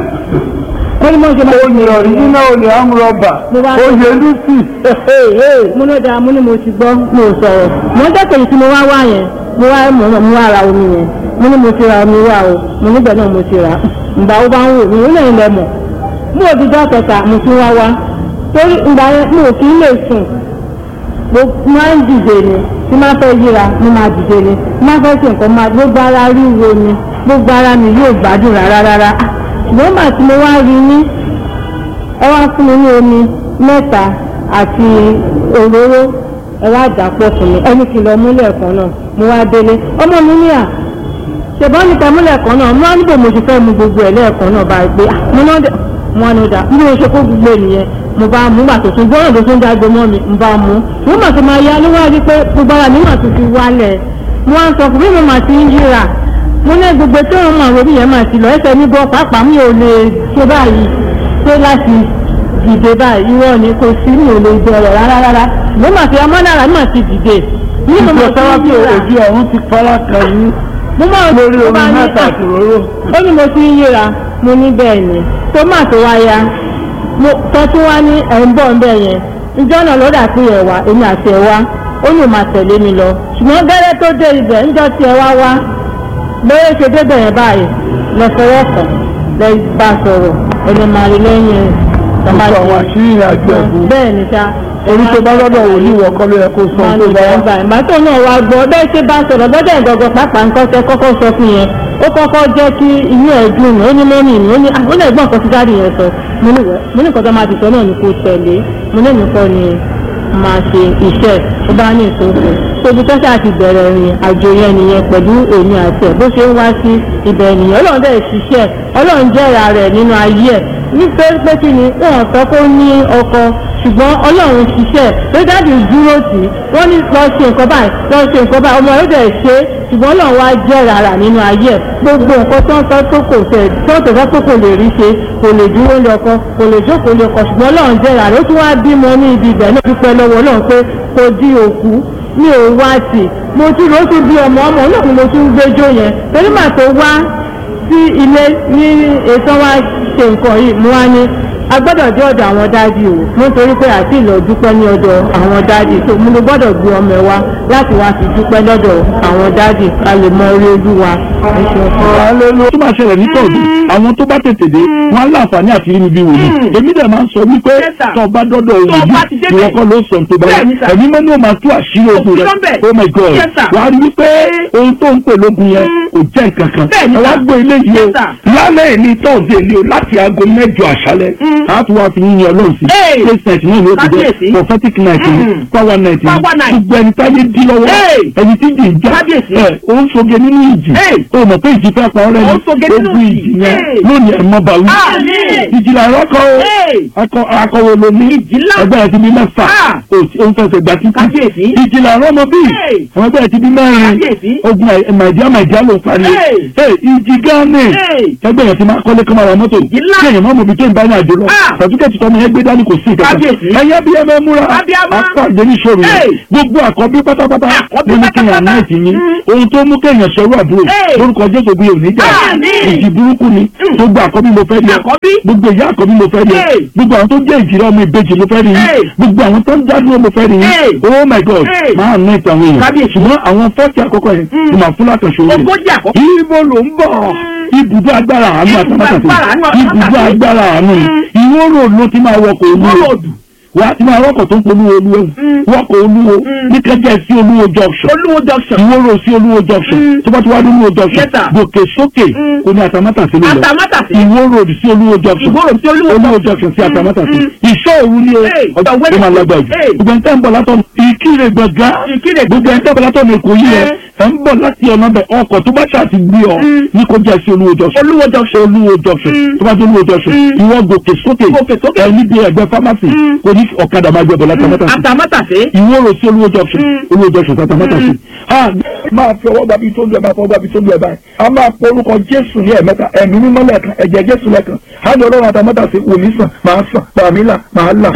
ó ní mo ṣe máa oyè ọ̀ríjínà olè amúrọ̀bà Mo wá- oyè lucy. mo ló dáa mo ní mo ti gbọ́ mo ò sọ̀rọ̀ mo ń dẹ́kẹ̀yìn tí mo wá wá yẹn mo wá mo mo wá ra omi yẹn mo ní mo ti ra omi wá o mo níbẹ̀ náà mo ti rà ǹgbà ó bá ń wò mí ó lẹ́yìn lẹ mọ̀ mo ò di dọ́ kẹta mo tún wá wá torí ǹgbà yẹn mo ò kí ń lè sùn mo máa ń dìde ni tí máa fẹ́ yíra mo máa dìde ni tí máa fẹ́ ṣe nǹkan máa gbogbo ara ríro ni gbogbo ara mi yóò gbádùn rárá rárá ṣùgbọ́n màá tí mo wá rí ní ẹ wá fún mi ní omi mẹ́ta àti òróró ẹ wá dà pọ̀ fún mi ẹni kìlọ̀ múlẹ̀ kan náà mo wá délé ọmọ mi ní à ṣèbọn níta múlẹ̀ kan náà mo wá níbo mo ti fẹ́ mu gbogbo ẹ̀ lẹ́ẹ̀kan náà bá gbé à mo náà dẹ̀ mo wá ní ọjà bí mo ṣe kó gbogbo ènìyàn mo bá mú gbà tó tún gbọ́dọ̀ tó tún dágbo mọ́ mi mo bá mú mo mà tó máa yá ló wá rí pé gbogbo ara mi mà tó fi wálẹ̀ mo wá ń sọ fún mi mo mà ti ń yíra mo ní gbogbo tí wọn máa ròbí yẹn máa ti lọ ẹsẹ̀ mi bọ́ pàápàá mi ò lè ṣe báyìí ṣe láti dìde báyìí irọ́ ni kò sí mi ò lè bẹ̀rẹ̀ rárá rárá mo mà fi ọmọ náírà mà ti dìde ní mo mà ìjọ ti sábà ń pé yíra ojú ọ̀run ti fara kan yín mo máa lórí mo omi máa ní mẹ́ta à, àti òróró. ó ní mo ti ń yíra mo ní bẹ́ẹ̀ ni tó mà tó wá ya mo tọ́ tí wá ní ẹ̀ ń bọ̀ ń bẹ̀ yẹn ìjọ náà ló dà pé ẹ̀ wá èmi àti ẹ̀ wá ó ní màá tẹ̀lé mi lọ ṣùgbọ́n gẹ́rẹ́ tó dé ibẹ̀ ńjọ́ tí ẹ wá wá bẹ́ẹ̀ ṣe débẹ̀ yẹn báyìí lọ fọwọ́ kàn lẹ bá sọ̀rọ̀ ẹni máa rí lẹ́yìn ẹ̀ Gbogbo àwọn àṣírí ìrìn àjò ẹ̀bùn. bẹ́ẹ̀ ni sá orí tó bá lọ́dọ̀ wò ní ìwọ kọ́ ló yẹ kó sọ máa tó ní bá ìgbà ìgbà tó náà wá gbọ́ bẹ́ẹ̀ ṣe bá sọ̀rọ̀ gbọ́dọ̀ ìgbọ̀gbọ̀ pàápàá nǹkan tẹ kọ́kọ́ sọ fún yẹn ó kọ́kọ́ jẹ́ kí inú ẹ̀ dùn ó ní mọ́mì mi ó ní ah, ó lè gbọ́n nǹkan tí dáàdì yẹn sọ mo ní wẹ́ mo ní nǹkan tó máa ti sọ náà ni kò tẹ̀lé mo ní nǹkan ni máa ṣe iṣẹ́ tó bá ní ìsòfò tóbi tọ́sí àti bẹ̀rẹ̀ ìrìn àjò yẹn nìyẹn pẹ̀lú èmi àti ẹ̀ bó ṣe ń wá sí ibẹ̀ nìyẹn ọlọ́run dẹ̀ ṣiṣẹ́ ọlọ́run jẹ́ra rẹ̀ nínú ayé ẹ̀ nítorí pé kí ni wọn sọ kó ní ọkọ ṣùgbọ́n ọlọ́run ṣiṣẹ́ pé dáàdì dúró tì í wọ́n ní lọ ṣe nǹkan báyìí lọ ṣe nǹkan báyìí ọmọ yóò dẹ̀ ṣe é ṣùgbọ́n ọlọ́run wá jẹ́ rárá nínú ayé ẹ̀ gbogbo nǹkan tó ń sọ tó kò tẹ̀ tó tó fẹ́ tó kò lè rí ṣe kò lè dúró lé ọkọ kò lè jókòó lé ọkọ ṣùgbọ́n ọlọ́run jẹ́ rárá ó tún wá bímọ ní ibi ibẹ̀ náà dúpẹ́ lọ́wọ́ ọlọ́run pé kò di òkú mi ò wá tì mo tún lọ tún bí ọmọ ọmọ náà ni mo tún gbẹjọ yẹn torí màá tó wá sí ilé ní ètò wa ṣe nǹkan yìí mo wá ní a gbọ́dọ̀ dé ọ̀dọ̀ àwọn dáàdì o nítorí pé àti ìlọ dúpẹ́ ní ọ̀dọ̀ àwọn dáàdì tó mo ló gbọ́dọ̀ gbé ọmọ ẹ wá láti wá fi dúpẹ́ lọ́dọ̀ àwọn dáàdì ká lè mọ orí olúwa. ẹ ṣeun fún wa. Hallelujah. tó máa ṣẹlẹ̀ ní tọ̀dù àwọn tó bá tètè dé wọn á láǹfààní àti rí mi bí wòlíì èmi dẹ̀ máa ń sọ wípé Yes, sir. tó o bá dọ́dọ̀ Tó o bá ti wòlíì débẹ̀. ìwọ kọ́ ló sọ tó bá Bẹ́ẹ̀ni, yẹ sir. ẹ̀mí mọ́ ni ó máa tú àṣírí ogun rẹ̀ Òfin lọ́bẹ̀. oh my god Yes, sir. wà á rí wípé ohun tó ń pè lógun yẹn kò jẹ́ nǹkan kan Bẹ́ẹ̀ni, ẹ wá sir. gbọ́ ilé yìí o Yes, sir. lálẹ́ ní tọ́ọ̀dé ni o láti aago mẹ́jọ àṣálẹ́ a tún wá fi yíyan ọlọ́run sí Hey. praise night náà ni ó ti Kábíyèsí. jẹ́ prophetic night ni Mm. power night ni Power night. gbogbo ẹni táyé dí lọ́wọ́ Hey. ẹni tí jì ń já Kábíyèsí. ẹ ó ń soge nínú ìjì Hey. ó mọ̀ pé ìjì fẹ́ pa ọ́ rẹ̀ Ó ń soge nínú ogun ìjì. ìjì yẹn Hey. lónìí ẹ̀ mọ́ bàwí Àmín. ìjìlá rọ́kọ̀ o Hey. akọ akọwé ló ní Ìjì ńlá. ẹgbẹ́ ẹ̀ ti bí mẹ́fà Ah. ó ti- ó ń fẹsẹ̀ gbà títí Kábíyèsí. ìjìlá rọ́mọ bí Hey. àwọn ẹgbẹ́ ẹ̀ ti bí mẹ́rin Kábíyèsí. ogun màìdíá màìdíá ló parí Hey. Hey, ìjì gánì Hey. ẹgbẹ́ ẹ̀ ti máa kọ́lé kọ́mọ ara mọ́tò Ìjì ńlá. kéèyàn má mọ̀ bí tó ń bá ní àjò lọ Ah. sàtúkẹ́tì tọ́mọ yẹn gbé dání kò sí ìkẹta Kábíyèsí. ẹ̀yẹ́ bí ẹ mẹ́ múra Abíámá. apáàdé ní ìṣòro yẹn Hey. gbogbo àkọ́bí pátápátá Àkọ́bí ló ní kéèyàn pátápátá. náà ti yín Mm. ohun tó mú kéèyàn sọ̀rọ̀ àbúrò Hey. lórúkọ jésù bí òní jà Àmín. ìjì burúkú ni gbogbo àkọ́bí mo fẹ́ rí ẹ Àkọ́bí. gbogbo ìyá àkọ́bí mo fẹ́ rí ẹ Hey. gbogbo àwọn tó jẹ́ ìjìrẹ́ ọmọ ìbejì mo fẹ́ rí Hey. yín gbogbo àwọn tó ń dádúró mo fẹ́ rí Hey. yín oh my god Hey. máa ná ìtàn àwọn èèyàn Kábíyèsí. ṣùgbọ́n àwọn fọ́ọ̀tì àkọ́kọ́ yẹn ni màá fún látọ̀ṣọ́ rẹ̀ Ogójì àkọ́kọ́. ibo ló ń bọ̀ ibùdó agbára àánú Ibùdó agbára àánú àtàmátàsí ibùdó àtàmátàsí. agbára àánú ìwó rò ló ti máa wọkọ̀ olúwo Ròdù. wà á ti máa wọkọ̀ tó ń polówó olúwo wọkọ̀ olúwo ní kẹjẹ sí olúwo junction Olúwo junction. ìwó rò sí olúwo junction tó bá ti wá ní olúwo junction Yes, sir. gòkè sókè kò ní àtàmátàsí ló lọ Àtàmátàsí. ìwó road sí olúwo junction Ìwó road sí Olúwo olúwo junction. junction sí àtàmátàsí Mm. ìṣọ́ òru ni o Hey, ọjọ́ ọ̀wẹ́ tó máa lágbàá jù Hey. gbogbo ẹni tẹ́ ń bọ̀ látọ̀ ìkírè gbọ̀ngàn Ìkirè gbogbo ẹni tẹ́ ń bọ̀ látọ̀ ní èkó yìí Eh. ẹ ẹ ń bọ̀ láti ọ̀nà bẹ̀ ọkọ̀ tó bá ṣàti gbé ọ ní kó jẹ́ sí olúwo junction Olúwo junction. olúwo junction Mm. tó bá dé olúwo junction Mm. ìwọ gòkè sókè Gòkè sókè. ẹ níbi ẹgbẹ́ pharmacy Mm. kò ní ọ̀kadà máa gbẹ bọ̀ látàmátàsí Àtàmátàsé. ìwọ rò sí olúwo junction Mm. olúwo junction sátàmátàsí. máa fi ọwọ́ gbàbí tó lu ẹ̀ máa fọwọ́ gbàbí tó lu ẹ̀ báyìí a máa pọ orúkọ jésù ní ẹ̀mẹ́ta ẹ̀mí mímọ́ lẹ́ẹ̀kan ẹ̀jẹ̀ jésù lẹ́ẹ̀kan á ní ọlọ́run àtàmátàsí wò mí sàn máa sàn pàmí là máa là.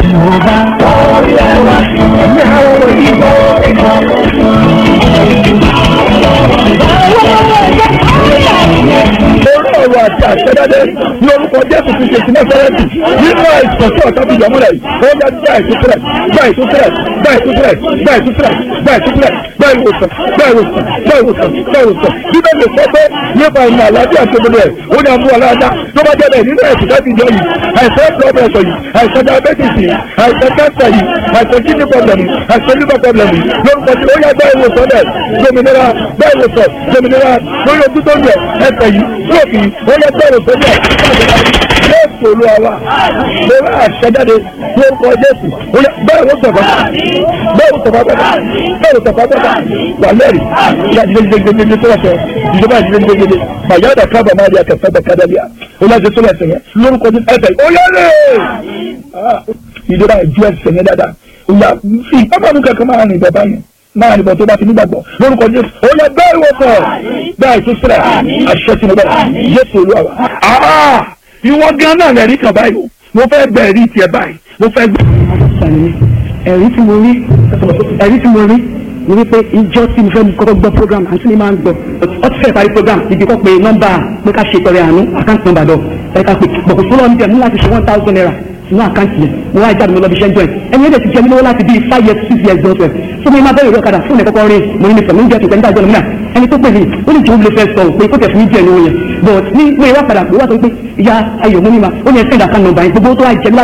orí ọ̀rọ̀ àti àṣẹdáde ní orúkọ jésù ti ṣe sí nẹ́sẹ̀rẹ́tì nínú àìsàn tí ọ̀tá fi yọ̀ múlẹ̀ yìí ó yá gbá ìtúsílẹ̀ gbá ìtúsílẹ̀ gbá ìtúsílẹ̀ gbá ìtúsílẹ̀ gbá ìtúsílẹ̀ gbá ìwòsàn gbá ìwòsàn gbá ìwòsàn gbá ìwòsàn bíbélì sọ pé nípa ìmọ̀ àlàáfíà tó gbọdọ̀ ẹ̀ ó ní àmú aláàdá tó bá jẹ́ bẹ́ẹ̀ nínú ẹ̀sìn láti jọ yìí àìsàn blood pressure yìí àìsàn diabetes yìí àìsàn cancer yìí àìsàn kidney problem yìí àìsàn liver problem yìí lórúkọ tí ó yá gbá ìwòsàn bẹ́ẹ̀ dominira gbá ìwòsàn dominira lórí ojú tó ń yẹ ẹsẹ̀ yìí lóòkì yìí ó yá gbá ìwòsàn bẹ́ẹ̀ jésù olúwa wa lórí àṣẹjáde lórúkọ jésù ó yá bẹ́ẹ̀ ló sọ̀fà bẹ́ẹ̀ ló sọ̀fà bẹ́ẹ̀ bẹ́ẹ̀ ló sọ̀fà bẹ́ẹ̀ wà lẹ́rìí ìyá gidigidigidi tó lọ́sẹ̀ ìjọba gidigidigidi màyà dà kábà máa di akẹ́fẹ́ bẹ̀ kádà bíà ó yá jésù lọ́sẹ̀ yẹn lórúkọ jésù ẹsẹ̀ ó yá lè ìjọba ìjú ẹsẹ̀ yẹn dáadáa ó yá fi pápánu kankan máa rìn bọ̀ báyìí máa rìn bọ̀ tó bá ti nígbàgbọ́ lórúkọ jésù ó yá bẹ́ẹ̀ wọ̀ sọ̀ bẹ́ẹ̀ tó sílẹ̀ àṣẹ tí mo bẹ̀ jésù olúwa wa ìwọ gan náà lẹ́rìí kan báyìí o mo fẹ́ gbẹ ẹ̀rí tiẹ̀ báyìí mo fẹ́ gbẹ. ẹ̀rí tí mo rí ẹ̀rí tí mo rí ni wípé ìjọ tí mo fẹ́ kọ́kọ́ gbọ́ program àti ní máa ń gbọ́ ọ ti fẹ́ parí program ibi kọ́ pé nọ́mbà pé ká ṣe tọrẹ àánú àkáǹtì nọ́mbà lọ ẹ ká pè bọ̀kọ̀ tó lọ́ọ́ níbẹ̀ mú láti ṣe one thousand naira sínú àkáǹtì yẹn mo wá jáde mo lọ bí iṣẹ́ ń jọ ẹ̀ ẹni ẹ̀dẹ̀ ti jẹ́ mi lọ́wọ́ láti bíi five years six years don twelve so mo máa bẹ̀rẹ̀ ìwé ọ̀kadà fún ẹ̀kọ́kọ́ rí mo ní mi sọ mi ń jẹ́ tòkẹ́ nígbà jọ́ mi náà ẹni tó pè mí ó ní jòwó lè fẹ́ sọ pé kó tẹ̀ fún mi díẹ̀ lówó yẹn but ní mo ìwà padà mo wá sọ pé ìyá ayọ̀ mo ní ma ó ní ẹ̀ send account number yẹn gbogbo tó wá jẹ́ mi láti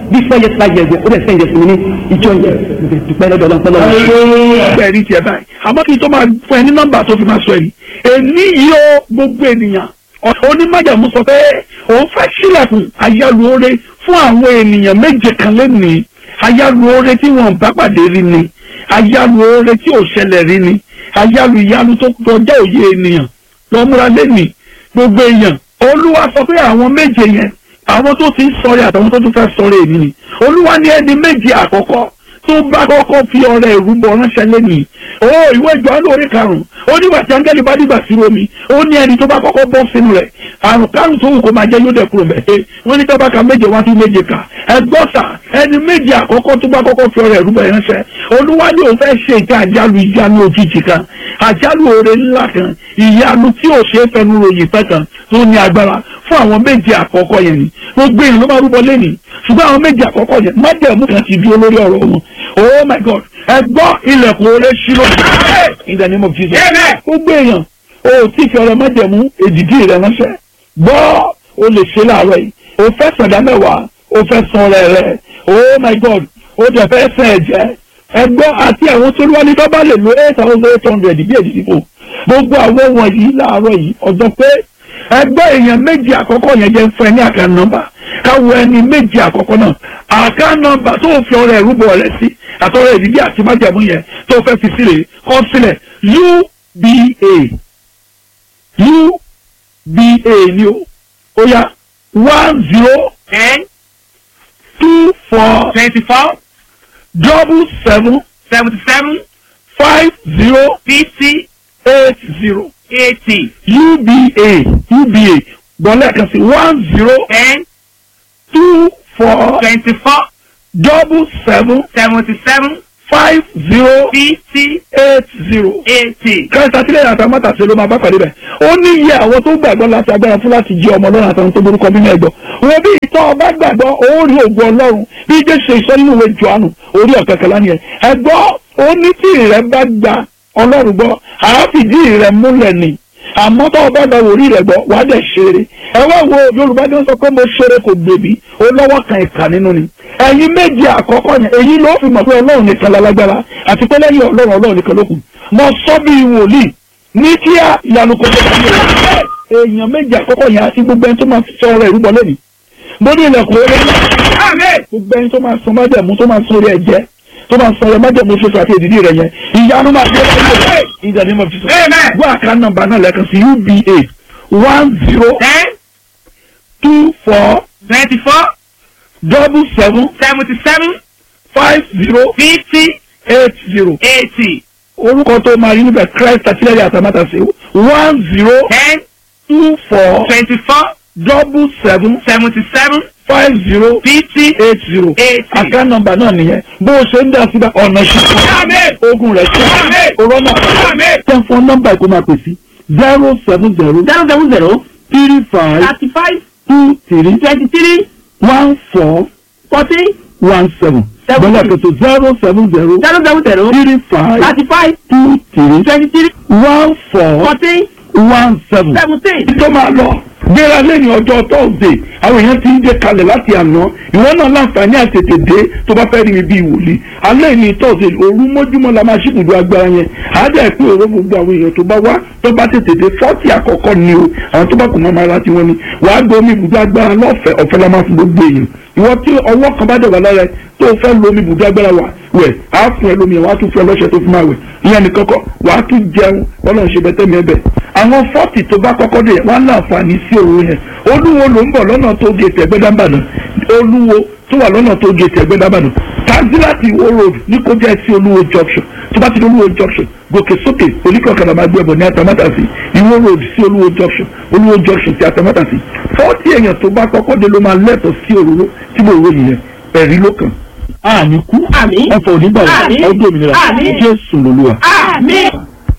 bí four years five years ó dẹ̀ sẹ́yìn jẹ́ fún mi ní ìjọ yẹn dùpẹ́ lọ́dọ̀ ọlọ́pẹ́ lọ́wọ́. bẹ́ẹ̀ ni tiẹ̀ báyìí àmọ́ kí n tó máa fún ẹ ní nọ́mbà tó fi máa sọ èyí èmi yìí ó gbogbo ènìyàn onímọ̀jàmú sọ pé òun fẹ́ sílẹ̀kùn ayálùore fún àwọn ènìyàn méje kan lẹ́nìí ayálùore tí wọ́n bá pàdé rí ni ayálùore tí ò ṣẹlẹ̀ rí ni ayálù ìyálù tó kọjá òye ènìyàn lọ́múra lẹ́nìí gbogbo èèyàn olúwa sọ pé àwọn méje yẹn àwọn tó ti ń sọrí àtàwọn tó tún fẹ́ sọrí èmi ni olúwa ní ẹni méje àkọ́kọ́ tó bá kọ́kọ́ fi ọrẹ ìrúbọ ránṣẹ́ lẹ́nìí ó ìwé ìjọ́nù orí karùn-ún ó nígbà tí áńgẹ́lì bá dìgbà sí omi ó ní ẹni tó bá kọ́kọ́ bọ́ sínú rẹ̀ àrùn kárùn tó wù kó máa jẹ́ yóò dẹ̀ kúrò mẹ́ ẹ wọ́n ní tọ́ba ka méje wá sí méje kà ẹgbọ́sà ẹni méje àkọ́kọ́ tó bá kọ́kọ́ fi ọrẹ ìrúbọ ránṣẹ́ olúwa ní òun fẹ́ ṣe ìka àjálù ìyanu òjijì kan àjálù oore ńlá kan ìyanu tí ò ṣe é fẹnu ròyìn fẹ́ kan tó ní agbára fún àwọn méje àkọ́kọ́ yẹn ni gbogbo èèyàn ló máa rúbọ lẹ́nìí ṣùgbọ́n àwọn méje àkọ́kọ́ yẹn májẹ̀mú kan ti dúró lórí ọ̀rọ̀ wọn oh my god ẹ gbọ́ ilẹ̀kùn oore ṣírò in the name of jesus gbogbo èèyàn o tí fi ọ̀rọ̀ májẹ̀mú èdìdí rẹ ránṣẹ́ gbọ́ o lè ṣe láàárọ̀ yìí o fẹ́ sọ̀dá mẹ́wàá o fẹ́ san ọrẹ rẹ oh my god o dẹ̀ fẹ́ sàn ẹ̀jẹ̀ ẹ gbọ́ àti àwọn tó wá ní tó bá lè lo eight thousand eight hundred bí èdìdí fò gbogbo àwọn wọ̀nyí láàárọ̀ yìí ọjọ́ pé ẹgbẹ́ èèyàn méjì àkọ́kọ́ yẹn jẹ́ fún ẹ ní àká nọ́mbà káwọ ẹni méjì àkọ́kọ́ náà àká nọ́mbà tó fi ọrẹ ìrúbọ rẹ sí àtọrẹ ìdílé àti májàmú yẹn tó fẹ́ fi sílẹ̀ kọ́ sílẹ̀ uba uba ni o ó yá one zero ten two four twenty-four double seven seventy-seven five zero fifty eight zero eighty uba uba gbọ́lẹ̀ kan sí one zero ten two four twenty-four double seven seventy-seven five zero fifty eight zero. eighty. kẹta sílẹ̀ àtàmọ́tà ṣe ló máa bá pàdé bẹ̀. ó ní iye àwọn tó gbàgbọ́ láti agbára fún láti jí ọmọ ọlọ́run àtàwọn tó borúkọ nínú ẹ̀gbọ́. wọ́n bí ìtọ́ ọba gbàgbọ́ ó rí ògùn ọlọ́run bí jésù ṣe sọ nínú ìwé jọ̀ánù orí ọ̀kẹ́kẹ́lá nìyẹn. ẹ̀gbọ́ ó ní tí ìrẹ́ bá gba ọlọ́run gbọ́ àáfìdí ìrẹ́ múlẹ̀ ni àmọ́ tó o bá gba wòrí rẹ̀ gbọ́ wàá dẹ̀ ṣeré ẹ wá wo yorùbá ní wọ́n sọ pé mo ṣeré kò gbèbí ó lọ́wọ́ kan ìkà nínú ni ẹ̀yin méje àkọ́kọ́ yẹn èyí ló fi mọ̀ pé ọlọ́run nìkan lálágbára àti pé lẹ́yìn ọlọ́run ọlọ́run nìkan ló kù mo sọ bí wòlíì ní kíá ìyanu kò tó bá yẹ èèyàn méje àkọ́kọ́ yẹn àti gbogbo ẹni tó máa sọ ọ̀rọ̀ ìrúbọ lẹ́nìí mo ní ilẹ̀kùn eré gbogbo ẹni tó máa sọ májẹ̀mú tó máa sọ orí ẹ̀jẹ̀ tó máa sọ ọ̀rọ̀ májẹ̀mú ṣoṣo àti èdìdí rẹ̀ yẹn ìyanu máa dé lẹ́yìn ìdàdí mọ̀ fi sọ wọ́n àká nọ́mbà náà lẹ́ẹ̀kan sí uba one zero ten two four twenty-four double seven seventy-seven five zero fifty eight zero eighty orúkọ tó máa rí níbẹ̀ christ àtìlẹ́yìn àtàmátàsí one zero ten two four twenty-four double seven seventy-seven five zero fifty eight zero eighty. àká nọ́mbà náà nìyẹn bó o ṣe ń dá síbẹ̀ ọ̀nà ìṣàkóso ogun rẹ̀ ṣe òrọ́nà ten fún nọ́mbà ìkó máa pè sí zero seven zero zero seven zero three five thirty-five two three twenty-three one four fourteen one seven Seven bọ́lá three. kẹtọ zero seven zero zero seven zero three five thirty-five two three twenty-three one four fourteen one seven. seventeen. tó máa lọ gbéra lẹ́yìn ọjọ́ tọ́sídẹ̀ àwọn èèyàn ti ń dé kalẹ̀ láti àná ìwọ náà láǹfààní àtètè dé tó bá fẹ́ rí mi bíi wòlíì alẹ́ ní tọ́sídẹ̀ òru mọ́júmọ́ la máa ṣíbùdó agbára yẹn àádẹ́ pé òru gbogbo àwọn èèyàn tó bá wá tó bá tètè dé fọ́ọ̀tì àkọ́kọ́ ni o àwọn tó bá kù máa máa ra tiwọn ni wàá gbé omi ibùdó agbára lọ́fẹ̀ẹ́ ọ̀fẹ́ la máa fún gbogbo èèyàn ìwọ tí ọwọ́ kan bá dẹ̀ wà lára ẹ tó fẹ́ lo omi ibùdó agbára wà wẹ̀ á fún ẹ lómi ẹ̀ wàá tún fún ẹ lọ́ṣẹ tó fi máa wẹ̀ ìyẹn ní kọ́kọ́ wàá tún jẹun ọlọ́run ṣe bẹ́tẹ́ mi ẹbẹ̀ àwọn fọ́ọ̀tì tó bá kọ́kọ́ dé wọ́n á láǹfààní sí òru yẹn olúwo ló ń bọ̀ lọ́nà tó gé tẹ̀gbẹ́dábàdàn olúwo tó wà lọ́nà tó gé tẹ̀gbẹ́dábàdàn tanzilati wo road ní kó jẹ́ sí olúwo junction tó bá ti di olúwo junction gòkè sókè oníkọ̀ọ̀kadà máa gbé ẹ̀bọ̀ ní atamátàsí ìwó road sí olúwo junction olúwo junction sí atamátàsí fọ́ọ̀tì èèyàn tó bá kọ́kọ́ dé ló máa lẹ́tọ̀ọ́ sí òróró tí mo rò yìí yẹn ẹ̀rí ló kàn. àní kú Àmín. ọ̀fọ̀ onígbà Àmín. ọdún òmìnira Àmín. jésù lolúwa. Àmín.